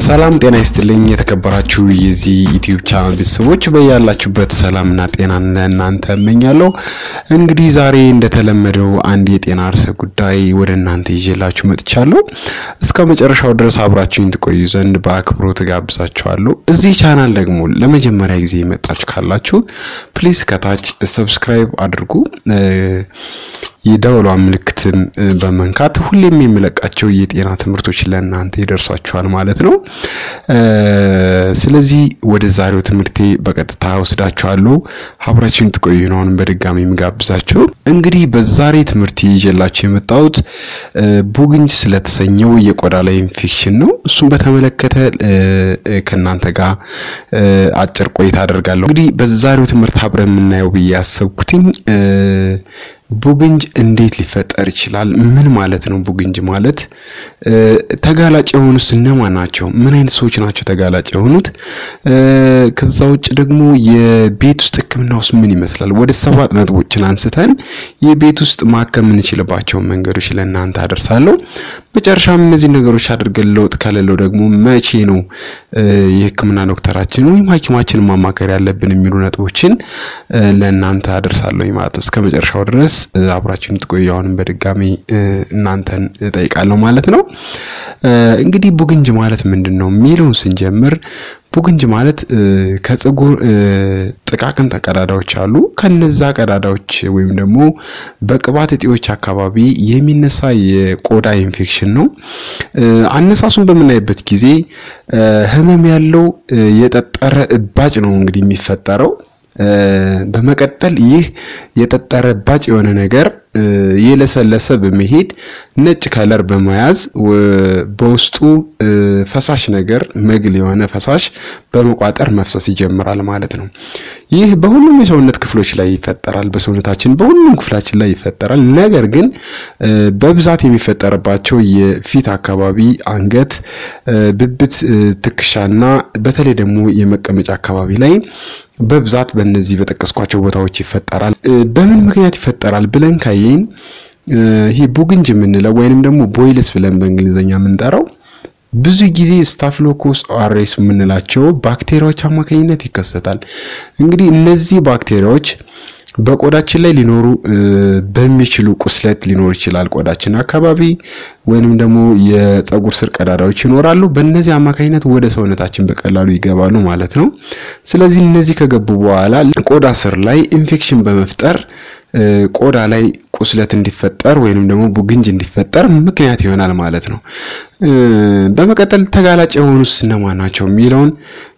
ሰላም ጤና ይስጥልኝ የተከበራችሁ የዚህ ዩቲዩብ ቻናል ቤተሰቦች በያላችሁበት ሰላምና ጤናን ለእናንተ እመኛለሁ። እንግዲህ ዛሬ እንደተለመደው አንድ የጤና ርዕሰ ጉዳይ ወደ እናንተ ይዤላችሁ መጥቻለሁ። እስከ መጨረሻው ድረስ አብራችሁኝ ትቆዩ ዘንድ በአክብሮት ጋብዛችኋለሁ። እዚህ ቻናል ደግሞ ለመጀመሪያ ጊዜ የመጣችሁ ካላችሁ ፕሊዝ ከታች ሰብስክራይብ አድርጉ። የደወሏን ምልክትን በመንካት ሁሌም የሚለቃቸው የጤና ትምህርቶች ለእናንተ ይደርሷችኋል ማለት ነው። ስለዚህ ወደ ዛሬው ትምህርቴ በቀጥታ ወስዳችኋለሁ። አብራችሁን ትቆዩ ነው አሁንም በድጋሚ የምጋብዛችሁ። እንግዲህ በዛሬ ትምህርት ይዤላችሁ የመጣሁት ቡግንጅ ስለተሰኘው የቆዳ ላይ ኢንፌክሽን ነው። እሱም በተመለከተ ከእናንተ ጋር አጭር ቆይታ አደርጋለሁ። እንግዲህ በዛሬው ትምህርት አብረን የምናየው ብዬ ያሰብኩትኝ ቡግንጅ እንዴት ሊፈጠር ይችላል? ምን ማለት ነው? ቡግንጅ ማለት ተጋላጭ የሆኑት እነማን ናቸው? ምን አይነት ሰዎች ናቸው ተጋላጭ የሆኑት? ከዛ ውጭ ደግሞ የቤት ውስጥ ሕክምና ውስጥ ምን ይመስላል? ወደ ሰባት ነጥቦችን አንስተን የቤት ውስጥ ማከም የምንችልባቸውን መንገዶች ለእናንተ አደርሳለሁ። መጨረሻም እነዚህ ነገሮች አድርገን ለውጥ ከሌለው ደግሞ መቼ ነው የሕክምና ዶክተራችን ወይም ሐኪማችን ማማከር ያለብን የሚሉ ነጥቦችን ለእናንተ አደርሳለሁ ማለት ነው። እስከ መጨረሻው ድረስ አብራችሁን ትቆዩ። አሁንም በድጋሚ እናንተን እጠይቃለሁ ማለት ነው። እንግዲህ ቡግንጅ ማለት ምንድን ነው የሚለውን ስንጀምር ቡግንጅ ማለት ከፀጉር ጥቃቅን ቀዳዳዎች አሉ። ከነዛ ቀዳዳዎች ወይም ደግሞ በቅባት እጢዎች አካባቢ የሚነሳ የቆዳ ኢንፌክሽን ነው። አነሳሱን በምናይበት ጊዜ ህመም ያለው የጠጠረ እባጭ ነው እንግዲህ የሚፈጠረው። በመቀጠል ይህ የጠጠረ እባጭ የሆነ ነገር የለሰለሰ በመሄድ ነጭ ከለር በመያዝ በውስጡ ፈሳሽ ነገር መግል የሆነ ፈሳሽ በመቋጠር መፍሰስ ይጀምራል ማለት ነው። ይህ በሁሉም የሰውነት ክፍሎች ላይ ይፈጠራል። በሰውነታችን በሁሉም ክፍላችን ላይ ይፈጠራል። ነገር ግን በብዛት የሚፈጠርባቸው የፊት አካባቢ፣ አንገት፣ ብብት፣ ትከሻና በተለይ ደግሞ የመቀመጫ አካባቢ ላይ በብዛት በእነዚህ በጠቀስኳቸው ቦታዎች ይፈጠራል። በምን ምክንያት ይፈጠራል ብለን ካየን ይሄ ቡግንጅ የምንለው ወይንም ደግሞ ቦይልስ ብለን በእንግሊዝኛ የምንጠራው ብዙ ጊዜ ስታፍሎኮስ አሬስ የምንላቸው ባክቴሪያዎች አማካኝነት ይከሰታል። እንግዲህ እነዚህ ባክቴሪያዎች በቆዳችን ላይ ሊኖሩ በሚችሉ ቁስለት ሊኖር ይችላል። ቆዳችን አካባቢ ወይንም ደግሞ የፀጉር ስር ቀዳዳዎች ይኖራሉ። በእነዚህ አማካኝነት ወደ ሰውነታችን በቀላሉ ይገባሉ ማለት ነው። ስለዚህ እነዚህ ከገቡ በኋላ ቆዳ ስር ላይ ኢንፌክሽን በመፍጠር ቆዳ ላይ ቁስለት እንዲፈጠር ወይንም ደግሞ ቡግንጅ እንዲፈጠር ምክንያት ይሆናል ማለት ነው። በመቀጠል ተጋላጭ የሆኑት እነማን ናቸው የሚለውን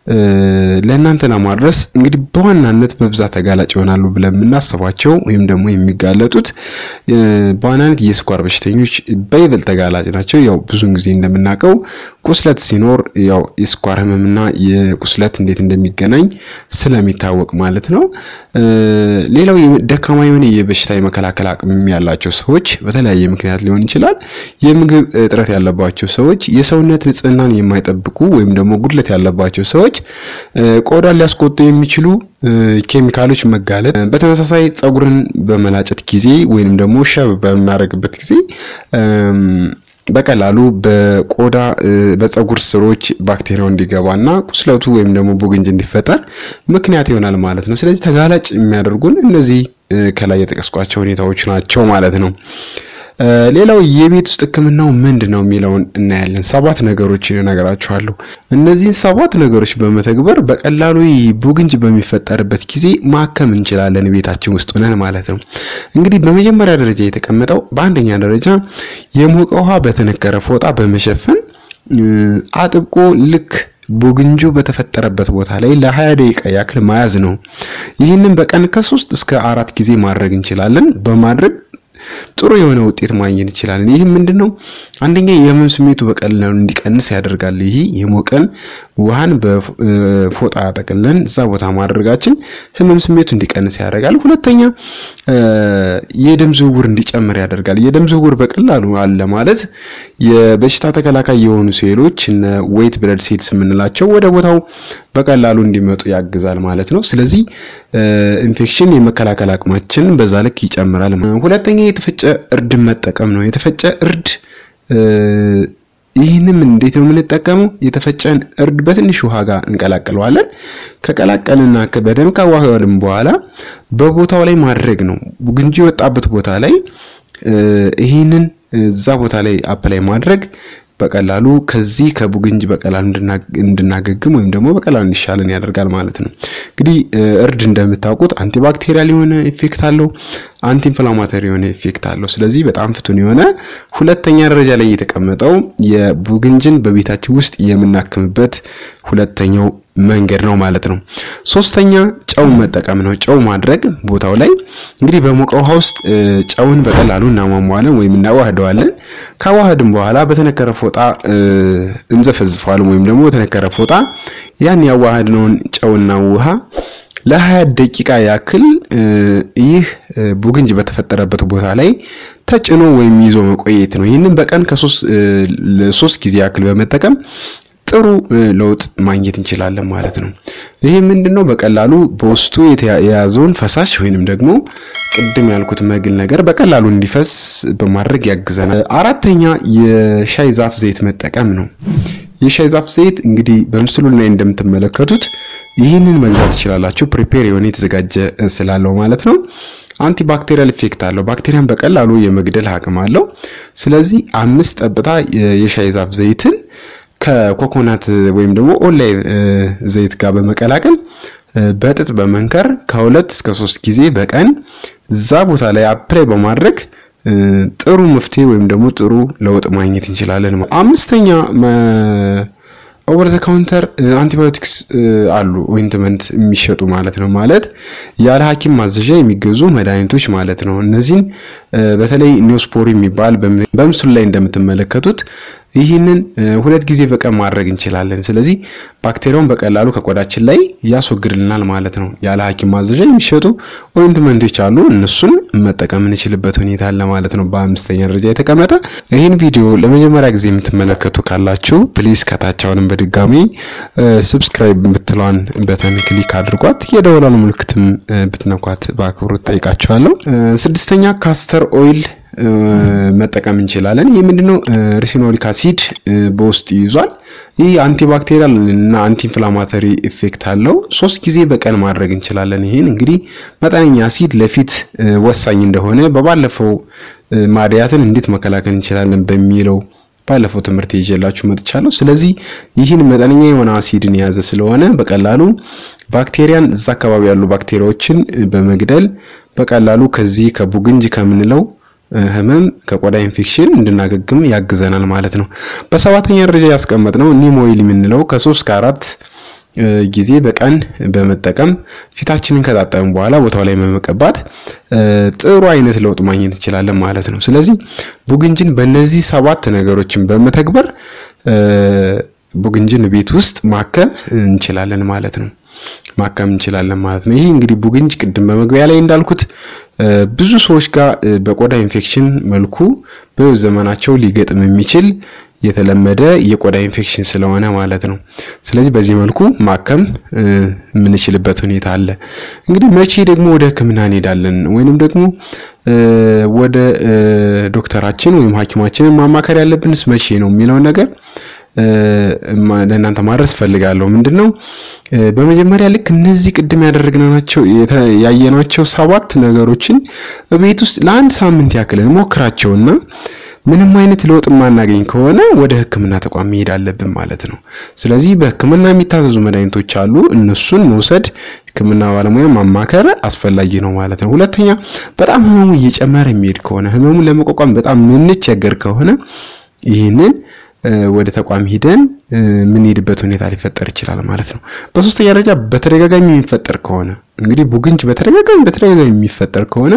ለእናንተ ለማድረስ እንግዲህ በዋናነት በብዛት ተጋላጭ ይሆናሉ ብለን የምናስባቸው ወይም ደግሞ የሚጋለጡት በዋናነት የስኳር በሽተኞች በይበልጥ ተጋላጭ ናቸው። ያው ብዙውን ጊዜ እንደምናውቀው ቁስለት ሲኖር ያው የስኳር ህመምና የቁስለት እንዴት እንደሚገናኝ ስለሚታወቅ ማለት ነው። ሌላው ደካማ የሆነ የበሽታ የመከላከል አቅም ያላቸው ሰዎች በተለያየ ምክንያት ሊሆን ይችላል። የምግብ እጥረት ያለባቸው ሰዎች፣ የሰውነት ንጽህናን የማይጠብቁ ወይም ደግሞ ጉድለት ያለባቸው ሰዎች ቆዳን ሊያስቆጡ የሚችሉ ኬሚካሎች መጋለጥ፣ በተመሳሳይ ፀጉርን በመላጨት ጊዜ ወይንም ደግሞ ሸብ በምናደርግበት ጊዜ በቀላሉ በቆዳ በፀጉር ስሮች ባክቴሪያው እንዲገባና ቁስለቱ ወይም ደግሞ ቡግንጅ እንዲፈጠር ምክንያት ይሆናል ማለት ነው። ስለዚህ ተጋላጭ የሚያደርጉን እነዚህ ከላይ የጠቀስኳቸው ሁኔታዎች ናቸው ማለት ነው። ሌላው የቤት ውስጥ ሕክምናው ምንድን ነው የሚለውን እናያለን። ሰባት ነገሮች እነግራችኋለሁ። እነዚህን ሰባት ነገሮች በመተግበር በቀላሉ ቡግንጅ በሚፈጠርበት ጊዜ ማከም እንችላለን ቤታችን ውስጥ ሆነን ማለት ነው። እንግዲህ በመጀመሪያ ደረጃ የተቀመጠው በአንደኛ ደረጃ የሞቀ ውሃ በተነከረ ፎጣ በመሸፈን አጥብቆ ልክ ቡግንጁ በተፈጠረበት ቦታ ላይ ለ20 ደቂቃ ያክል መያዝ ነው። ይህንን በቀን ከሶስት እስከ አራት ጊዜ ማድረግ እንችላለን። በማድረግ ጥሩ የሆነ ውጤት ማግኘት ይችላል። ይህ ምንድን ነው? አንደኛ የህመም ስሜቱ በቀላሉ እንዲቀንስ ያደርጋል። ይህ የሞቀን ውሃን በፎጣ ጠቅለን እዛ ቦታ ማድረጋችን ህመም ስሜቱ እንዲቀንስ ያደርጋል። ሁለተኛ የደም ዝውውር እንዲጨምር ያደርጋል። የደም ዝውውር በቀላሉ አለ ማለት የበሽታ ተከላካይ የሆኑ ሴሎች እነ ዌይት ብለድ ሴልስ የምንላቸው ወደ ቦታው በቀላሉ እንዲመጡ ያግዛል ማለት ነው። ስለዚህ ኢንፌክሽን የመከላከል አቅማችን በዛ ልክ ይጨምራል። ሁለተኛ የተፈጨ እርድ መጠቀም ነው። የተፈጨ እርድ ይህንም እንዴት ነው የምንጠቀመው? የተፈጨን እርድ በትንሽ ውሃ ጋር እንቀላቅለዋለን። ከቀላቀልና በደንብ ካዋሃድን በኋላ በቦታው ላይ ማድረግ ነው። ቡግንጂ የወጣበት ቦታ ላይ ይህንን እዛ ቦታ ላይ አፕላይ ማድረግ በቀላሉ ከዚህ ከቡግንጅ በቀላሉ እንድናገግም ወይም ደግሞ በቀላሉ እንዲሻለን ያደርጋል ማለት ነው። እንግዲህ እርድ እንደምታውቁት አንቲባክቴሪያል የሆነ ኢፌክት አለው፣ አንቲ ኢንፍላማተሪ የሆነ ኢፌክት አለው። ስለዚህ በጣም ፍቱን የሆነ ሁለተኛ ደረጃ ላይ የተቀመጠው የቡግንጅን በቤታችን ውስጥ የምናክምበት ሁለተኛው መንገድ ነው ማለት ነው። ሶስተኛ ጨው መጠቀም ነው። ጨው ማድረግ ቦታው ላይ እንግዲህ በሞቀ ውሃ ውስጥ ጨውን በቀላሉ እናሟሟለን ወይም እናዋህደዋለን። ካዋህድን በኋላ በተነከረ ፎጣ እንዘፈዝፈዋለን ወይም ደግሞ በተነከረ ፎጣ ያን ያዋህድነውን ጨውና ውሃ ለሀያ ደቂቃ ያክል ይህ ቡግንጅ በተፈጠረበት ቦታ ላይ ተጭኖ ወይም ይዞ መቆየት ነው። ይህንን በቀን ከሶስት ጊዜ ያክል በመጠቀም ጥሩ ለውጥ ማግኘት እንችላለን ማለት ነው። ይሄ ምንድነው? በቀላሉ በውስጡ የያዘውን ፈሳሽ ወይንም ደግሞ ቅድም ያልኩት መግል ነገር በቀላሉ እንዲፈስ በማድረግ ያግዘናል። አራተኛ የሻይ ዛፍ ዘይት መጠቀም ነው። የሻይ ዛፍ ዘይት እንግዲህ በምስሉ ላይ እንደምትመለከቱት ይህንን መግዛት ትችላላችሁ። ፕሪፔር የሆነ የተዘጋጀ ስላለው ማለት ነው። አንቲባክቴሪያል ኢፌክት አለው። ባክቴሪያን በቀላሉ የመግደል አቅም አለው። ስለዚህ አምስት ጠብታ የሻይ ዛፍ ዘይትን ከኮኮናት ወይም ደግሞ ኦሊቭ ዘይት ጋር በመቀላቀል በጥጥ በመንከር ከሁለት እስከ ሶስት ጊዜ በቀን እዛ ቦታ ላይ አፕላይ በማድረግ ጥሩ መፍትሄ ወይም ደግሞ ጥሩ ለውጥ ማግኘት እንችላለን። አምስተኛ ኦቨር ዘ ካውንተር አንቲባዮቲክስ አሉ ኦይንትመንት የሚሸጡ ማለት ነው። ማለት ያለ ሐኪም ማዘዣ የሚገዙ መድኃኒቶች ማለት ነው። እነዚህን በተለይ ኒዮስፖሪ የሚባል በምስሉ ላይ እንደምትመለከቱት ይህንን ሁለት ጊዜ በቀን ማድረግ እንችላለን። ስለዚህ ባክቴሪያውን በቀላሉ ከቆዳችን ላይ ያስወግድልናል ማለት ነው። ያለ ሐኪም ማዘዣ የሚሸጡ ኦይንትመንቶች አሉ። እነሱን መጠቀም እንችልበት ሁኔታ አለ ማለት ነው። በአምስተኛ ደረጃ የተቀመጠ ይህን ቪዲዮ ለመጀመሪያ ጊዜ የምትመለከቱ ካላችሁ ፕሊዝ ከታች አሁንም በድጋሚ ሰብስክራይብ ብትሏን በተን ክሊክ አድርጓት፣ የደወሏን ምልክትም ብትነኳት በአክብሮት ጠይቃችኋለሁ። ስድስተኛ ካስተር ኦይል መጠቀም እንችላለን። ይህ ምንድነው? ሪሲኖሊክ አሲድ በውስጥ ይዟል። ይህ አንቲባክቴሪያል እና አንቲ ኢንፍላማተሪ ኢፌክት አለው። ሶስት ጊዜ በቀን ማድረግ እንችላለን። ይህን እንግዲህ መጠነኛ አሲድ ለፊት ወሳኝ እንደሆነ በባለፈው ማድያትን እንዴት መከላከል እንችላለን በሚለው ባለፈው ትምህርት ይዤላችሁ መጥቻለሁ። ስለዚህ ይህን መጠነኛ የሆነ አሲድን የያዘ ስለሆነ በቀላሉ ባክቴሪያን እዛ አካባቢ ያሉ ባክቴሪያዎችን በመግደል በቀላሉ ከዚህ ከቡግንጅ ከምንለው ህመም ከቆዳ ኢንፌክሽን እንድናገግም ያግዘናል ማለት ነው። በሰባተኛ ደረጃ ያስቀመጥነው ኒም ኦይል የምንለው ከሶስት ከአራት ጊዜ በቀን በመጠቀም ፊታችንን ከታጠብን በኋላ ቦታው ላይ በመቀባት ጥሩ አይነት ለውጥ ማግኘት እንችላለን ማለት ነው። ስለዚህ ቡግንጅን በእነዚህ ሰባት ነገሮችን በመተግበር ቡግንጅን ቤት ውስጥ ማከም እንችላለን ማለት ነው። ማከም እንችላለን ማለት ነው። ይሄ እንግዲህ ቡግንጅ ቅድም በመግቢያ ላይ እንዳልኩት ብዙ ሰዎች ጋር በቆዳ ኢንፌክሽን መልኩ በህይወት ዘመናቸው ሊገጥም የሚችል የተለመደ የቆዳ ኢንፌክሽን ስለሆነ ማለት ነው። ስለዚህ በዚህ መልኩ ማከም የምንችልበት ሁኔታ አለ። እንግዲህ መቼ ደግሞ ወደ ሕክምና እንሄዳለን ወይንም ደግሞ ወደ ዶክተራችን ወይም ሐኪማችንን ማማከር ያለብንስ መቼ ነው የሚለውን ነገር ለእናንተ ማድረስ ፈልጋለሁ። ምንድን ነው በመጀመሪያ ልክ እነዚህ ቅድም ያደረግናቸው ያየናቸው ሰባት ነገሮችን ቤት ውስጥ ለአንድ ሳምንት ያክል እንሞክራቸውና ምንም አይነት ለውጥ የማናገኝ ከሆነ ወደ ህክምና ተቋም መሄድ አለብን ማለት ነው። ስለዚህ በህክምና የሚታዘዙ መድኃኒቶች አሉ። እነሱን መውሰድ ህክምና ባለሙያ ማማከር አስፈላጊ ነው ማለት ነው። ሁለተኛ በጣም ህመሙ እየጨመረ የሚሄድ ከሆነ ህመሙን ለመቋቋም በጣም የምንቸገር ከሆነ ይህንን ወደ ተቋም ሂደን የምንሄድበት ሁኔታ ሊፈጠር ይችላል ማለት ነው። በሶስተኛ ደረጃ በተደጋጋሚ የሚፈጠር ከሆነ እንግዲህ ቡግንጅ በተደጋጋሚ በተደጋጋሚ የሚፈጠር ከሆነ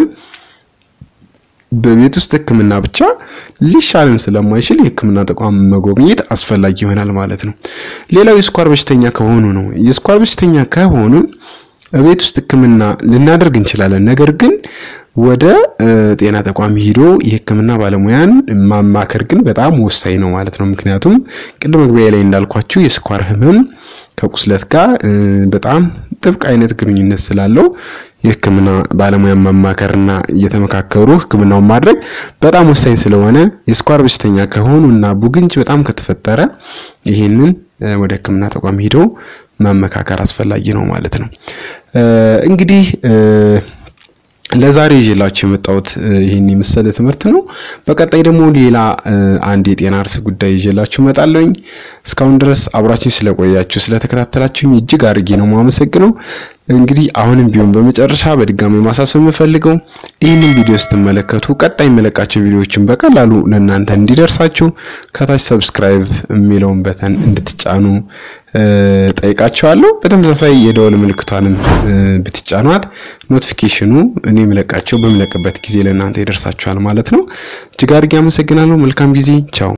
በቤት ውስጥ ህክምና ብቻ ሊሻልን ስለማይችል የህክምና ተቋም መጎብኘት አስፈላጊ ይሆናል ማለት ነው። ሌላው የስኳር በሽተኛ ከሆኑ ነው። የስኳር በሽተኛ ከሆኑ ቤት ውስጥ ህክምና ልናደርግ እንችላለን። ነገር ግን ወደ ጤና ተቋም ሂዶ የህክምና ባለሙያን ማማከር ግን በጣም ወሳኝ ነው ማለት ነው። ምክንያቱም ቅድም መግቢያ ላይ እንዳልኳችሁ የስኳር ህመም ከቁስለት ጋር በጣም ጥብቅ አይነት ግንኙነት ስላለው የሕክምና ባለሙያ ማማከርና እየተመካከሩ ሕክምናውን ማድረግ በጣም ወሳኝ ስለሆነ የስኳር በሽተኛ ከሆኑ እና ቡግንጅ በጣም ከተፈጠረ ይህንን ወደ ሕክምና ተቋም ሄደው መመካከር አስፈላጊ ነው ማለት ነው። እንግዲህ ለዛሬ ይዤላችሁ የመጣሁት ይህን የመሰለ ትምህርት ነው። በቀጣይ ደግሞ ሌላ አንድ የጤና ርዕስ ጉዳይ ይዤላችሁ እመጣለሁኝ። እስካሁን ድረስ አብራችሁ ስለቆያችሁ ስለተከታተላችሁኝ እጅግ አድርጌ ነው የማመሰግነው። እንግዲህ አሁንም ቢሆን በመጨረሻ በድጋሚ ማሳሰብ የምፈልገው ይህንን ቪዲዮ ስትመለከቱ ቀጣይ የመለቃቸው ቪዲዮዎችን በቀላሉ ለእናንተ እንዲደርሳችሁ ከታች ሰብስክራይብ የሚለውን በተን እንድትጫኑ ጠይቃቸዋለሁ። በተመሳሳይ የደወል ምልክቷንም ብትጫኗት ኖቲፊኬሽኑ እኔ የምለቃቸው በምለቅበት ጊዜ ለእናንተ ይደርሳችኋል ማለት ነው። እጅግ አድርጌ አመሰግናለሁ። መልካም ጊዜ። ቻው